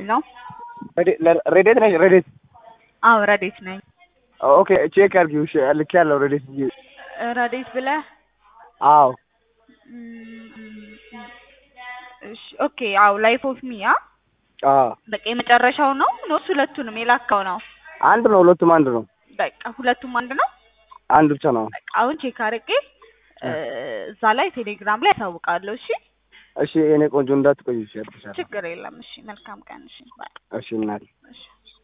ሄሎ ሬዴት ነሽ? ሬዴት አዎ ረዴት ነኝ። ኦኬ ቼክ አድርጊው። እሺ ልክ ያለው ሬዴት ብዬ ረዴት ብለህ አዎ እሺ ኦኬ አዎ ላይፍ ኦፍ ሚ አ አዎ በቃ የመጨረሻው ነው ኖስ ሁለቱንም የላካው ነው። አንድ ነው። ሁለቱም አንድ ነው። በቃ ሁለቱም አንድ ነው። አንድ ብቻ ነው። በቃ አሁን ቼክ አድርጌ እዛ ላይ ቴሌግራም ላይ ያሳውቃለሁ። እሺ እሺ የኔ ቆንጆ እንዳትቆይ። እሺ ያልኩሻለሁ። ችግር የለም። እሺ መልካም ቀን። እሺ ባይ እሺ እናቴ እሺ